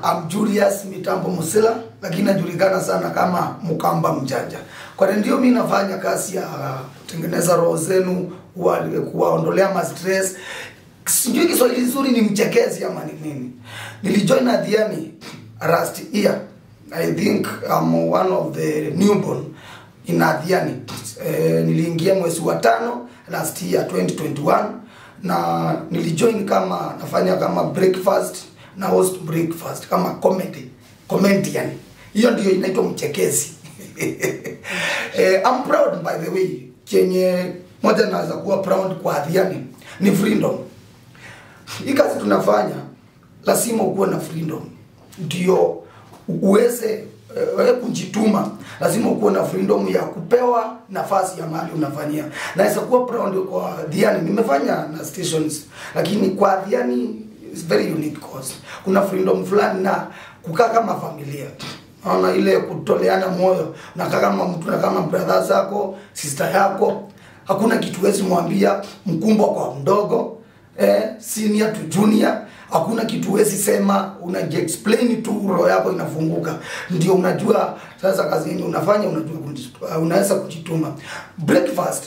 I'm Julius Mitambo Musila, lakini najulikana sana kama Mkamba Mjanja. Kwa ndio mimi nafanya kazi ya kutengeneza roho zenu, kuwa- kuwaondolea ma stress. Sijui Kiswahili nzuri ni mchekezi ama ni nini. Nilijoin Adhiani last year. I think I'm one of the newborn in Adhiani. Eh, niliingia mwezi wa tano last year 2021 na nilijoin kama nafanya kama breakfast na host breakfast kama comedy comedian hiyo ndio inaitwa mchekezi eh, I'm proud by the way chenye moja naweza kuwa proud kwa Adhiani ni freedom hii kazi tunafanya lazima ukuwe na freedom ndio uweze wewe kujituma lazima ukuwe na freedom ya kupewa nafasi ya mahali unafanyia naweza kuwa proud kwa Diani nimefanya na stations lakini kwa Diani is very unique cause kuna freedom fulani na kukaa kama familia naona ile kutoleana moyo nakaa kama mtu na kama brother zako sister yako hakuna kitu wezi mwambia mkumbwa kwa mdogo eh, senior to junior hakuna kitu wezi sema unajiexplain tu roho yako inafunguka ndio unajua sasa kazi yenye unafanya unajua kujitu- unaweza kujituma breakfast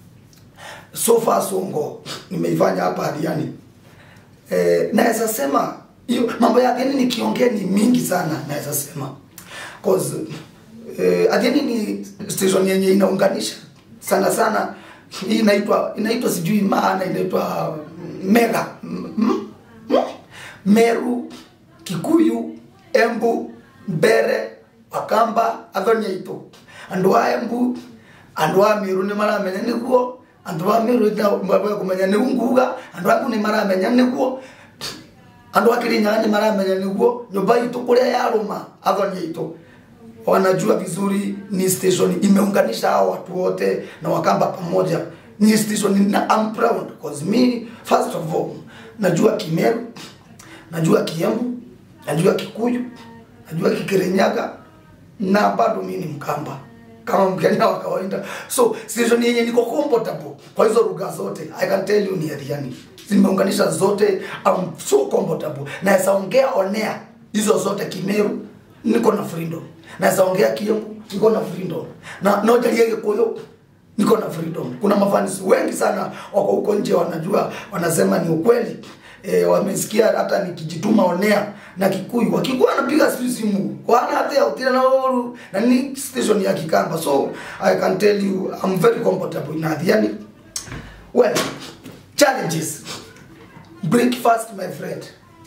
so far so go nimeifanya hapa hadiani eh, naweza sema hiyo mambo ya Adhiani nikiongea ni mingi sana naweza sema cause eh, Adhiani ni station yenye inaunganisha sana sana hii inaitwa inaitwa sijui maana inaitwa mega mm, mm, mm, Meru Kikuyu Embu Mbere Wakamba athonyaito andu a Embu andu a Meru ni maramenya niguo andu a Meru ndio kumenya ni nguga andu aku ni maramenya niguo andu a Kirinyaga ni maramenya niguo nyumba itu kuria yaruma athonyaito wanajua vizuri ni station imeunganisha hao watu wote na wakamba pamoja ni station na I'm proud because me first of all najua Kimeru najua Kiembu najua Kikuyu najua Kikirinyaga na bado mimi ni Mkamba kama Mkenya wa kawaida so station yenye niko comfortable kwa hizo lugha zote I can tell you ni Adhiani zimeunganisha zote I'm so comfortable naweza ongea onea hizo zote Kimeru niko na freedom naweza ongea Kiembu niko na freedom na nojalie Gikuyu niko na freedom kuna mafanisi wengi sana wako huko nje wanajua wanasema ni ukweli e, wamesikia hata nikijituma onea na Kikuyu Wakikuyu wanapiga simu simu wana hata ya utira na oru na ni station ya Kikamba so I can tell you I'm very comfortable in Adhiani well challenges breakfast my friend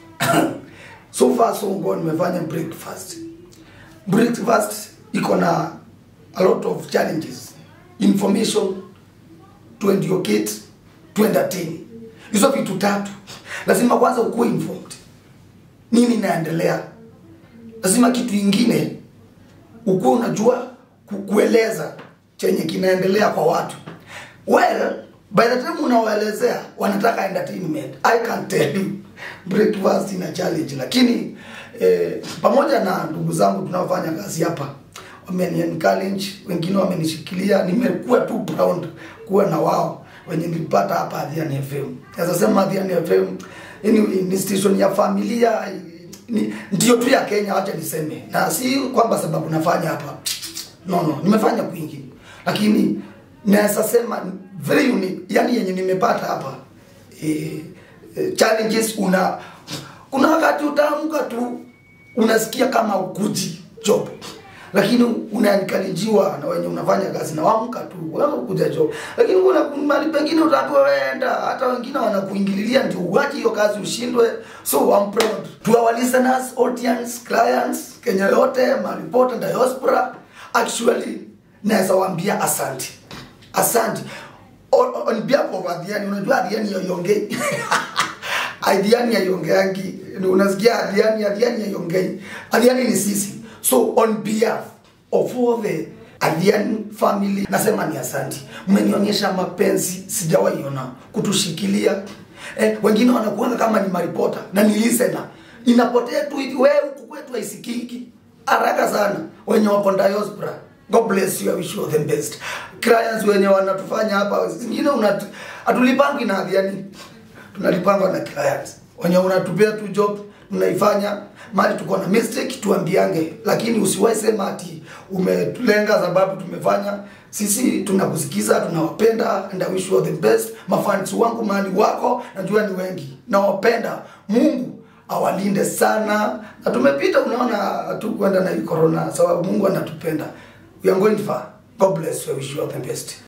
so far so good nimefanya breakfast breakfast iko na a lot of challenges information to educate to entertain hizo vitu tatu lazima kwanza ukuwe informed nini inaendelea lazima kitu ingine ukuwe unajua ku- kueleza chenye kinaendelea kwa watu well by the time unawaelezea wanataka entertainment i can tell you breakfast ina challenge lakini eh, pamoja na ndugu zangu tunaofanya kazi hapa wameni encourage wengine wamenishikilia nimekuwa tu proud kuwa na wao wenye nilipata hapa Adhiani FM naweza sema Adhiani FM anyway, ni station ya familia ni, ndio tu ya Kenya wacha niseme na si kwamba sababu nafanya hapa no no nimefanya kwingi lakini naweza sema very unique yani yenye nimepata hapa eh, eh, challenges una kuna wakati utaamka tu unasikia kama ukuji job lakini unanikalijiwa na wenye unafanya kazi na waamka tu wewe kuja job lakini kuna mahali pengine utaambiwa wewe enda hata wengine wanakuingililia ndio uache hiyo kazi ushindwe so I'm proud to our listeners audience clients Kenya yote maripota diaspora actually naweza waambia asante asante on, on behalf of Adhiani unajua Adhiani yoyongei Adhiani haiongeangi unasikia Adhiani Adhiani haiongei Adhiani ni sisi so on behalf of all the Adhiani family nasema ni asante mmenionyesha mapenzi sijawahi ona kutushikilia eh, wengine wanakuanga kama ni maripota na ni listener inapotea tu hivi wewe huku kwetu haisikiki haraka sana wenye wako diaspora God bless you, I wish you all the best. Clients wenye wanatufanya hapa, zingine hatulipangi na Adhiani tunalipangwa na clients wenye unatupea tu job tunaifanya mali tuko na mistake tuambiange lakini usiwahi sema ati umetulenga sababu tumefanya sisi tunakusikiza tunawapenda and I wish you all the best mafans wangu mali wako najua ni wengi nawapenda mungu awalinde sana na tumepita unaona hatukwenda na hii corona sababu mungu anatupenda we are going far god bless you I wish you all the best